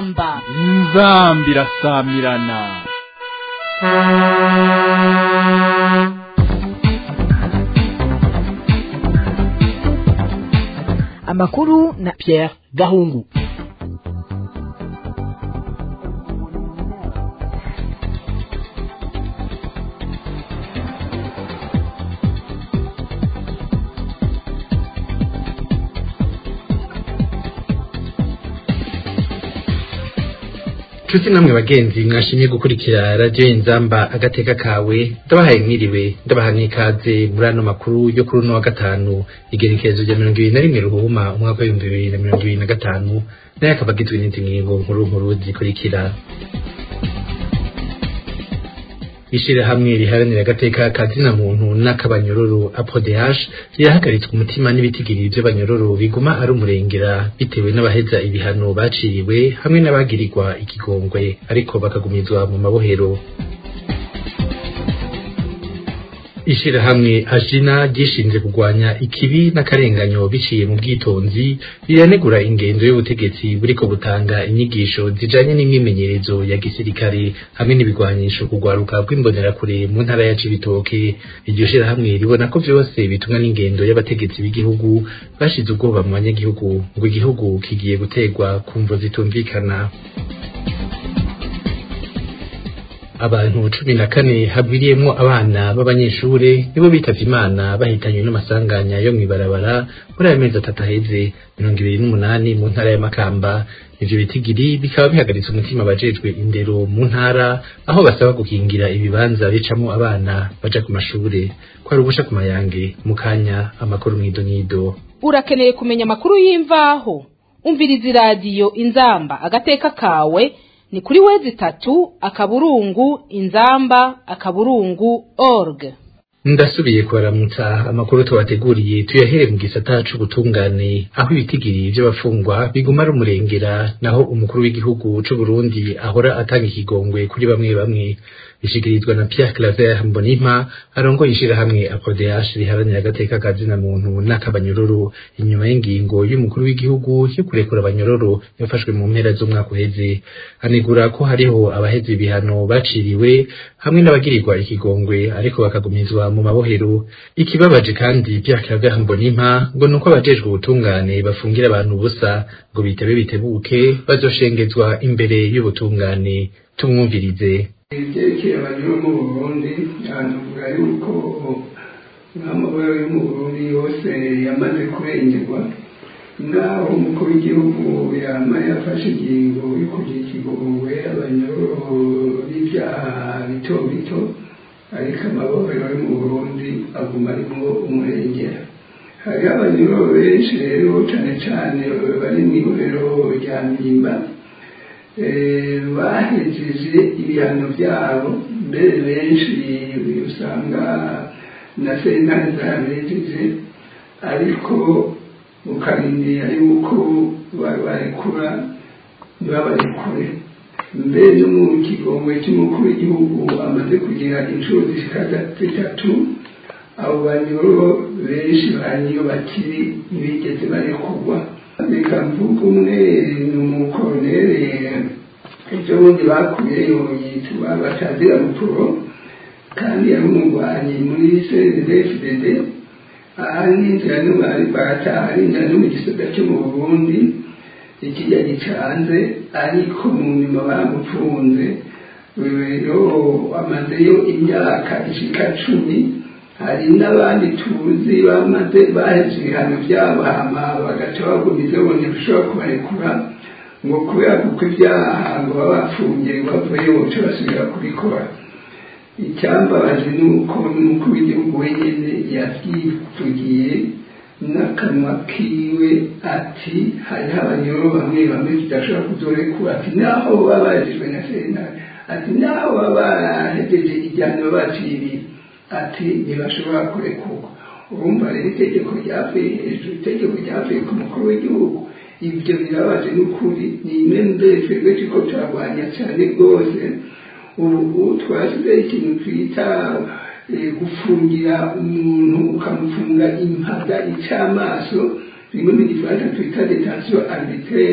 inzamba inzamba irasamirana amakuru na Pierre Gahungu Nshuti namwe bagenzi mwashimye gukurikira radio inzamba agateka kawe ndabahaye mwiriwe ndabaha n'ikaze muri ano makuru yo kuri uno wa gatanu igerekezo rya mirongo ibiri na rimwe ruhuma umwaka w'ibihumbi bibiri na mirongo ibiri na gatanu nayo akaba agizwe n'izi ngingo nkuru nkuru zikurikira ishirahamwe riharanira agateka kazina muntu n'akabanyororo APRODH rirahagaritswe umutima n'ibitigiri vy'abanyororo biguma ari umurengera bitewe n'abaheza ibihano baciriwe hamwe n'abagirirwa ikigongwe ariko bakagumizwa mu mabohero ishirahamwe ajina ryishinze kurwanya ikibi n'akarenganyo biciye mu bwitonzi riranegura ingendo y'ubutegetsi buriko butanga inyigisho zijanye n'imyimenyerezo ya gisirikare hamwe n'ibigwanisho kugwaruka rw'imbonerakure mu ntara ya Cibitoke iryo shirahamwe ribona ko vyose bitumwa n'ingendo y'abategetsi b'igihugu bashize ubwoba mu banyagihugu ngo igihugu kigiye gutegwa ku mvo zitumvikana abantu cumi na kane hagwiriyemwo abana b'abanyeshure nibo bitavye imana bahitanywe n'amasanganya yo mw'ibarabara muri ayo mezi atatu aheze mirongo ibiri n'umunani mu ntara ya Makamba ivyo bitigiri bikaba bihagaritse umutima abajejwe indero mu ntara aho basaba gukingira ibibanza bicamwo abana baja ku mashure kwari ubusha ku mayange mu kanya amakuru mw'idonido urakeneye kumenya amakuru y'imvaho umviriza iradiyo inzamba agateka kawe ni kuri wezi tatu akaburungu inzamba akaburungu org ndasubiye kubaramutsa amakuru tubateguriye tuyahere mu gisata c'ubutungane aho ibitigiri vy'abafungwa biguma ari umurengera naho umukuru w'igihugu c'u Burundi ahora atanga ikigongwe kuri bamwe bamwe bishikirizwa na Pierre Claver Mbonimpa arongoye ishirahamwe APRODH riharanira agateka ka zina muntu n'akabanyororo inyuma y'ingingo y'umukuru w'igihugu yo kurekura abanyororo yafashwe mu mpera z'umwaka uheze anegura ko hariho abaheze ibihano baciriwe hamwe n'abagirirwa ikigongwe ariko bakagumizwa mu mabohero ikibabaje kandi Pierre Claver Mbonimpa ngo nuko abajejwe ubutungane bafungira abantu ubusa ngo bitebe bitebuke bazoshengezwa imbere y'ubutungane tumwumvirize ibyerekeye abanyura mu burundi hanavuga yuko n'amabara yo mu burundi yose yamaze kurengerwa naho umukuru w'igihugu yama yafashe ingingo yo kugira ikigongwe abanyururu b'ibyaha bito bito ariko amabara yo mu burundi aguma arimo umurengera hariho abanyururu benshi rero cyane cyane bari mu ihuriro rya mpimba bahejeje ibihano byabo mbere benshi usanga na sentare zabejeje ariko ukarindira yuko barekura ntibabarekure mbere no mu kigongwe cy'umukuru w'igihugu amaze kugira inshuro zishika zitatu abo banyoro benshi baniyo bakiri ntibigeze barekurwa reka mvuga umwe ni umukoronere ejo bundi bakuyeyo yitwa batazira rupuro kandi yari umurwanyi muri cndfdd ahari n'inzira n'umwari barataha ari inzira no mu gisoda cyo mu burundi ikijya gicanze ariko mu nyuma bamupfunze rero amazeyo imyaka ishika cumi hari n'abandi tuzi bamaze baheze ibihano byabo hama bagaca bagumiza bone bishobora kubarekura ngo kubera kuko ibyaha ngo baba bapfungiye bavuye boca basubira kubikora icyambabaje ni uko n'umukuru w'igihugu wenyine yabyivugiye n'akanwa kiwe ati hariho abanyoro bamwe bamwe tudashobora kuzorekura ati naho baba bagejwe na sentare ati naho baba bahejeje igihano baciriye ati ntibashobora kurekurwa urumva rero itegeko ryavuye hejuru itegeko ryavuye ku mukuru w'igihugu ibyo birabaje n'ukuri ni imwe mbere twebwe turiko turarwanya cyane rwose ubu twashyizeho ikintu twita gufungira umuntu ukamufunga impaga ic'amaso bimwe mu gifaransa twita detention arbitraire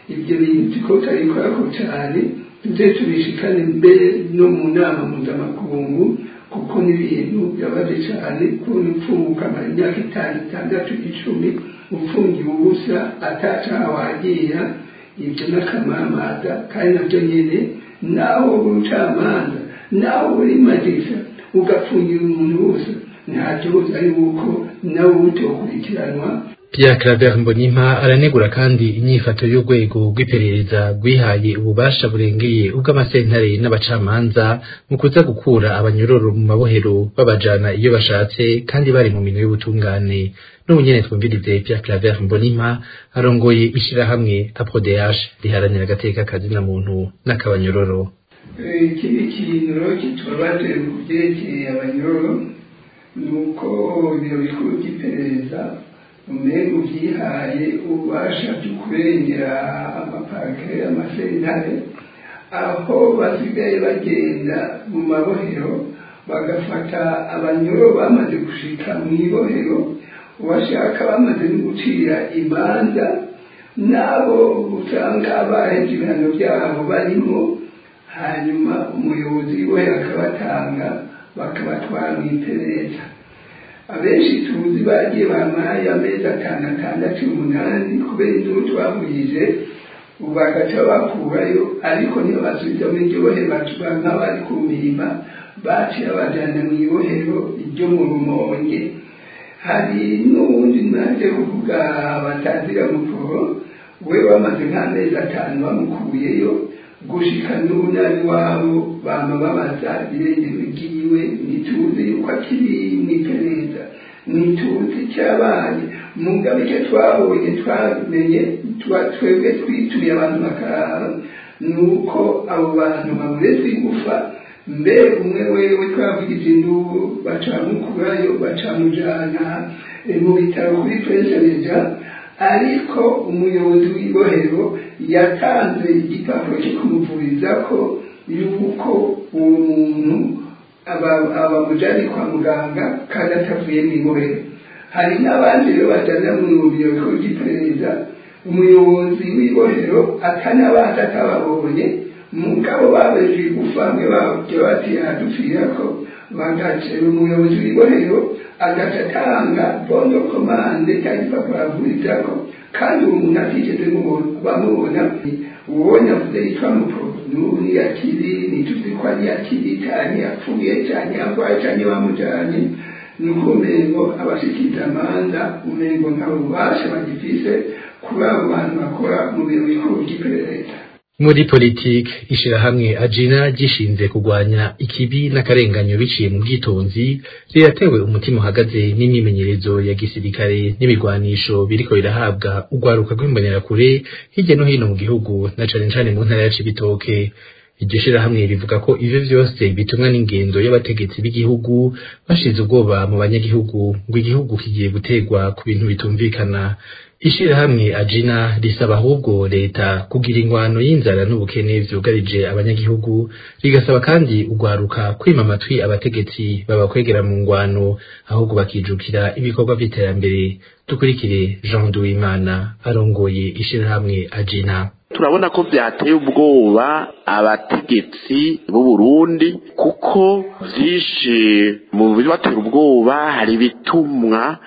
ibyo bintu ko tutabikorako cyane tuze tubishikane mbere no mu nama mpuzamakungu kuko n'ibintu byabaze cyane kubona upfunga ukamara imyaka itanu itandatu icumi ufungiwe ubusa atacaha wagira ibyo n'akamamaza kandi nabyo nyine naho ubucamanza naho buri magisa ugapfungira umuntu wose ntacyo buza yuko nawe utokurikiranwa Pierre Claver Mbonimpa aranegura kandi inyifato y'urwego rw'iperereza rwihaye ububasha burengeye ubw'amasentare n'abacamanza mu kuza gukura abanyororo mu mabohero babajana iyo bashatse kandi bari mu minwe y'ubutungane n'ubu nyene twumvirize Pierre Claver Mbonimpa arongoye ishirahamwe APRODH riharanira agateka kazina muntu n'akabanyororo ikindi kintu rero kitubabaje ku byerekeye abanyororo ni uko ibiro bikuru by'iperereza umengo byihaye ububasha byo kurengera amaparike amasentare aho basigaye bagenda mu mabohero bagafata abanyoro bamaze gushika mu ibohero uwashaka bamaze no gucira imanza n'abo usanga baheje ibihano byabo barimo hanyuma umuyobozi w'ibohero akabatanga bakabatwara mu iperereza abenshi tuzi bagiye bamaye amezi atanu atandatu umunani kubera induru twahurije ubu bagaca bakurayo ariko niyo basubiza muri iryo bohero bacuba nk'abari ku mirima baciye bajyana mu ibohero ryo mu rumonge hari n'uwundi naje kuvuga batazira mukuru we bamaze nk'amezi atanu bamukuyeyo gushika n'ubu nabi wabo bama babaza irengero ryiwe ntituzi yuko akiri mu iperereza ntituzi cyabaye mugabe icyo twabonye twamenye twebwe twituye abantu bakaraba ni uko abo bantu bamuretse igufa mbere umwe wewe twavugije induru bacamukurayo bacamujana mu bitaro kuri perezideja ariko umuyobozi w'ibohero yatanze igipapuro cyo kumuvuriza ko yuko uwo muntu abamujyanye kwa muganga kandi atavuye mu ibohero hari n'abandi rero bajyana mu biro bikuru by'iperereza umuyobozi w'ibohero atanabaza atababonye mugabo babeje igufamwe babyo bati adupfira ko bagacera umuyobozi w'ibohero agaca atanga bondo komande cyangwa igipapuro avuriza ko kandi uwo muntu atigeze bamubona ubonye avuze yitwa muporo n'ubu niyakiri ntituzi ko ari yakiri cyane yapfuye cyane yarwaye cyane bamujyanye ni uko umengo abashikiriza amanda umengo nta bubasha bagifise kuri abo bantu bakora mu biro bikuru by'iperereza muri politiki ishirahamwe ajina gishinze kurwanya ikibi n'akarenganyo biciye mu bwitonzi riratewe umutima uhagaze n'imyimenyerezo ya gisirikare n'ibigwanisho biriko birahabwa urwaruka rw'imbonerakure hirya no hino mu gihugu na cane cane mu ntara ya Cibitoke iryo shirahamwe rivuga ko ivyo vyose bitumwa n'ingendo y'abategetsi b'igihugu bashize ubwoba mu banyagihugu ngo igihugu kigiye gutegwa ku bintu bitumvikana ishirahamwe ajina risaba ahubwo leta kugira ingwano y'inzara n'ubukene vyugarije abanyagihugu rigasaba kandi ugwaruka kwima amatwi abategetsi babakwegera mu ngwano ahubwo bakijukira ibikorwa vy'iterambere dukurikire Jean Duwimana arongoye ishirahamwe ajina turabona ko byateye ubwoba abategetsi b'u Burundi kuko vyinshi mu bibatera ubwoba hari ibitumwa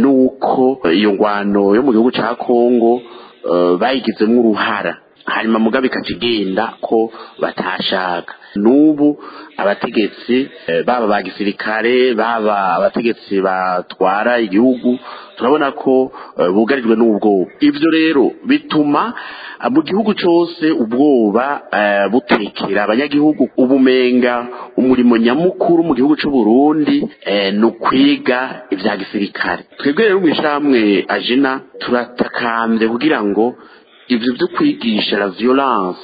nuko iyo ngwano yo mu gihugu ca Kongo bayigizemo uruhara hanyuma mugabe ikakigenda ko batashaka n'ubu abategetsi baba ba gisirikare baba abategetsi batwara igihugu turabona ko bugarijwe n'ubwoba ibyo rero bituma mu gihugu cyose ubwoba butekera abanyagihugu ubumenga umurimo nyamukuru mu gihugu cy'u Burundi ni ukwiga ibya gisirikare twebwe rero mu ishamwe ajina turatakambye kugira ngo ibyo byo kwigisha la violence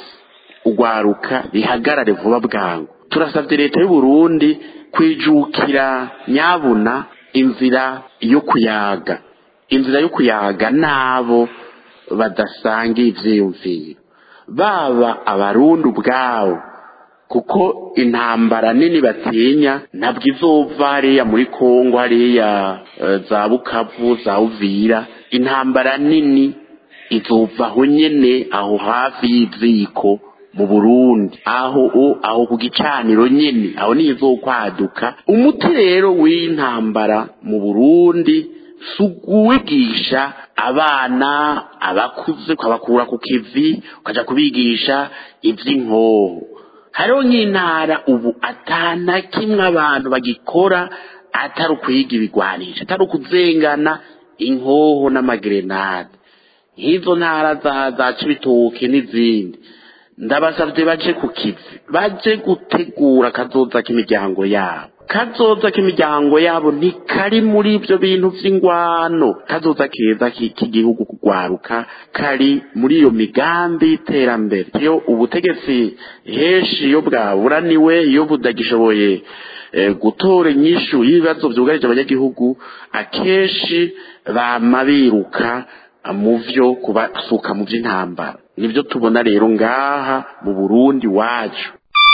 ugwaruka bihagarare vuba bwangu turasabye leta y'u Burundi kwijukira nyabuna inzira yo kuyaga inzira yo kuyaga nabo badasangiye ivyiyumviro baba abarundi ubwabo kuko intambara nini batinya ntabwo izova hariya muri kongo hariya za bukavu za uvira intambara nini izovaho nyene aho hafi y'iziko mu burundi aho aho ku gicaniro nyene aho niyo izokwaduka umuti rero w'intambara mu burundi si uwigisha abana abakuze ukabakura ku kivi ukaja kubigisha ivy'inkoho hariho nk'intara ubu atana kimwe abantu bagikora atari ukwiga ibigwanisha atari ukuzengana inkoho n'amagerenade nk'izo ntara za za cibitoke n'izindi ndabasavye baje ku kivi baje gutegura kazoza k'imiryango yabo kazoza k'imiryango yabo ntikari muri ibyo bintu vy'ingwano kazoza keza k'igihugu kugwaruka kari muri iyo migambi y'iterambere iyo ubutegetsi henshi iyo bwaburaniwe iyo budagishoboye gutora inyishu y'ibibazo vyugarije abanyagihugu akenshi bama biruka mu vyo kubasuka mu vy'intambara nivyo tubona rero ngaha mu burundi wacu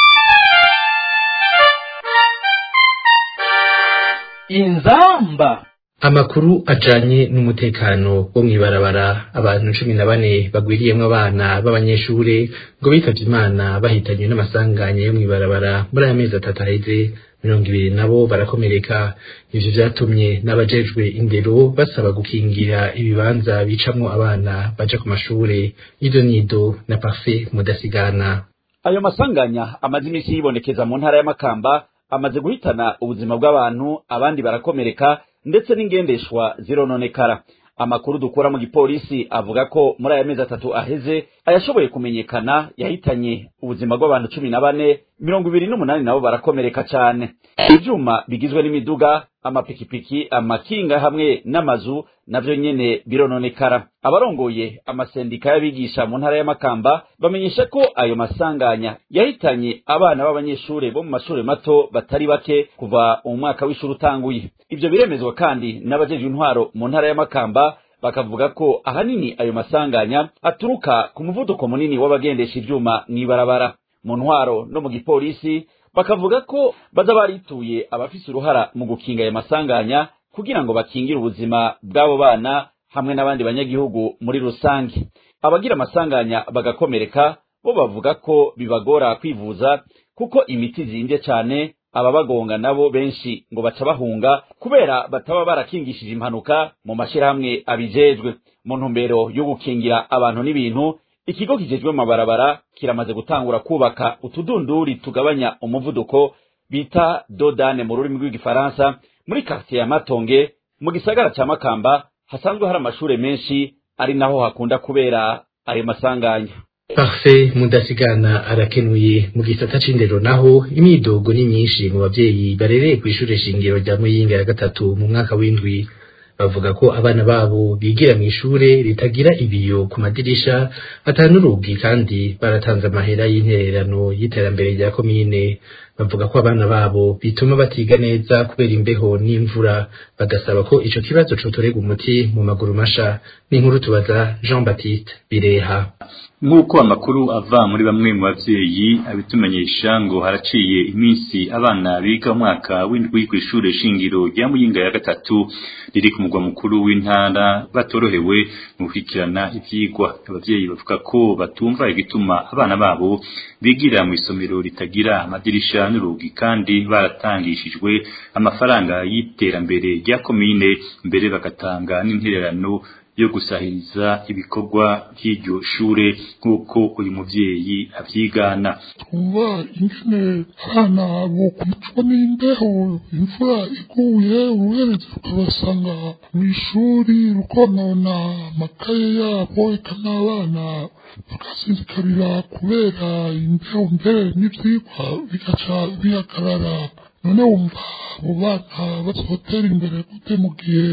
inzamba amakuru ajanye n'umutekano wo mw'ibarabara abantu cumi na bane bagwiriyemwo abana b'abanyeshure ngo bitavye imana bahitanywe n'amasanganya yo mw'ibarabara muri aya mezi atatu aheze mirongo ibiri nabo barakomereka ivyo vyatumye n'abajejwe indero basaba gukingira ibibanza bicamwo abana baja ku mashure ido nido na parfe mudasigana ayo masanganya amaze imisi yibonekeza mu ntara y'amakamba amaze guhitana ubuzima bw'abantu abandi barakomereka ndetse n'ingendeshwa zirononekara amakuru dukura mu gipolisi avuga ko muri aya mezi atatu aheze ayashoboye kumenyekana yahitanye ubuzima bw'abantu cumi na bane mirongo ibiri n'umunani nabo barakomereka cane ivyuma bigizwe n'imiduga amapikipiki amakinga hamwe n'amazu navyo nyene birononekara abarongoye amasendika y'abigisha mu ntara y'amakamba bamenyesha ko ayo masanganya yahitanye abana b'abanyeshure bo mu mashure mato batari bake kuva mu mwaka w'ishuri utanguye ivyo biremezwa kandi n'abajejwe intwaro mu ntara y'amakamba bakavuga ko ahanini ayo masanganya aturuka ku muvuduko munini w'abagendesha ivyuma mw'ibarabara mu ntwaro no mu gipolisi bakavuga ko baza barituye abafise uruhara mu gukinga ayo masanganya kugira ngo bakingire ubuzima bw'abo bana hamwe n'abandi banyagihugu muri rusange abagira amasanganya bagakomereka bo bavuga ko bibagora kwivuza kuko imiti zimbye cane ababagonga nabo benshi ngo baca bahunga kubera bataba barakingishije impanuka mu mashirahamwe abijejwe mu ntumbero yo gukingira abantu n'ibintu ikigo kijejwe mabarabara kiramaze gutangura kubaka utudunduri tugabanya umuvuduko bita dodane mu rurimi rw'igifaransa muri quartier ya matonge mu gisagara ca makamba hasanzwe hari amashure menshi ari naho hakunda kubera ayo masanganya Parfait mudasigana arakenuye mu gisata c'indero naho imyidogo ni myinshi mu bavyeyi barereye kw'ishure shingiro rya Muyinga ya gatatu mu mwaka w'indwi bavuga ko abana babo bigira mu ishure ritagira ibiyo ku madirisha atanurugi kandi baratanze amahera y'intererano y'iterambere rya komine bavuga ko abana babo bituma batiga neza kubera imbeho n'imvura bagasaba ko ico kibazo cotorega umuti mu maguru masha n'inkuru tubaza Jean Baptiste Bireha nk'uko amakuru ava muri bamwe mu bavyeyi abitumenyesha ngo haraciye iminsi abana biga umwaka w'indwi kw'ishure shingiro rya Muyinga ya gatatu riri ku mugwa mukuru w'intara batorohewe mu gukurikirana ivyigwa abavyeyi bavuga ko batumva igituma abana babo bigira mu isomero ritagira amadirisha n'urugi kandi baratangishijwe amafaranga y'iterambere rya komine mbere bagatanga n'intererano yo gusahiriza ibikorwa by'iryo shure nk'uko uyu muvyeyi avyigana twumva ingene abana bokwicwa n'imbeho imvura iguye uruhereza rukabasanga mw'ishuri rukonona amakaye yabo eka n'abana bagasinzikarira kubera imbeho mbere n'ivyigwa bigaca bihagarara none wumva abo bana bazotera imbere gute mu gihe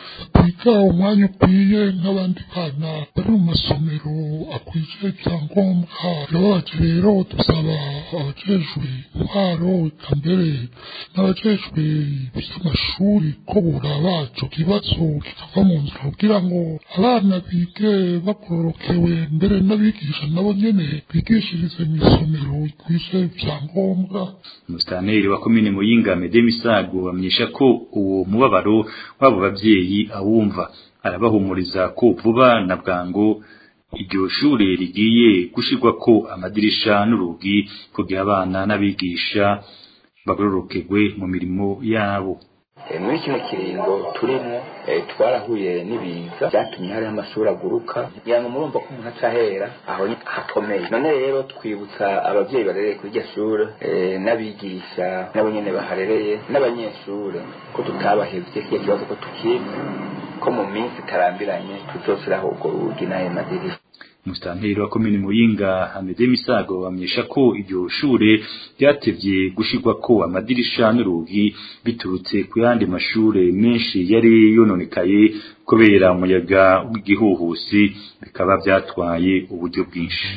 biga umwanya ukwiye nk'abandi bana bari mu masomero akwije ibyangombwa birababaje rero dusaba abajejwe intwaro eka mbere n'abajejwe iby'amashuri ko buraba ico kibazo kikava mu nzira kugira ngo abana bige bagororokewe mbere n'abigisha nabo nyene bigishirize mu isomero ikwije ibyangombwa umusitaneri wa komine muyinga mede misago bamenyesha ko uwo mubabaro w'abo bavyeyi muvyeyi awumva arabahumuriza ko vuba na bwango iryo shure rigiye gushirwako amadirisha n'urugi kugira abana n'abigisha bagororokegwe mu mirimo yabo muri kino kiringo turimo twarahuye n'ibiza byatumye hariho amashuri aguruka kugira ngo murumva ko umuntu acahera aho hakomeye none rero twibutsa ababyeyi barereye kuri iryo shuri n'abigisha nabo nyene baharereye n'abanyeshuri ko tutabahevye kiya kibazo ko tukizi ko mu minsi itarambiranye tuzoshyiraho urwo rugi n'ayo madirisha musitanteri wa komini muyinga hameze misago bamenyesha ko iryo shure ryatevye gushirwako amadirisha n'urugi biturutse ku yandi mashure menshi yari yononekaye kubera umuyaga w'igihuhusi bikaba vyatwaye uburyo bwinshi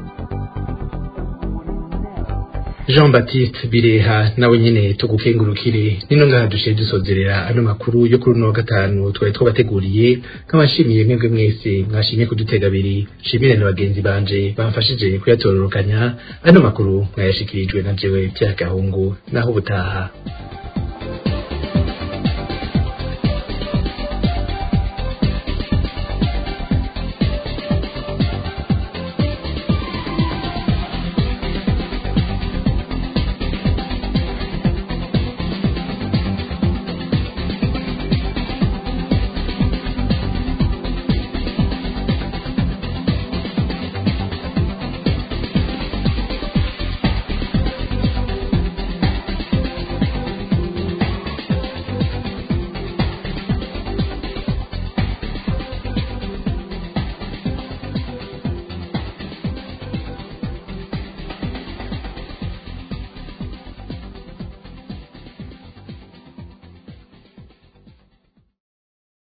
Jean Baptiste Bireha nawe nyene tugukengurukire nino ngaha dushiye dusozerera ano makuru yo kuri uno wa gatanu twari twabateguriye nk'abashimiye mwebwe mwese mwashimye kudutega abiri shimire na bagenzi banje bamfashije kuyatororokanya ano makuru mwayashikirijwe na jewe Pierre Gahungu naho ubutaha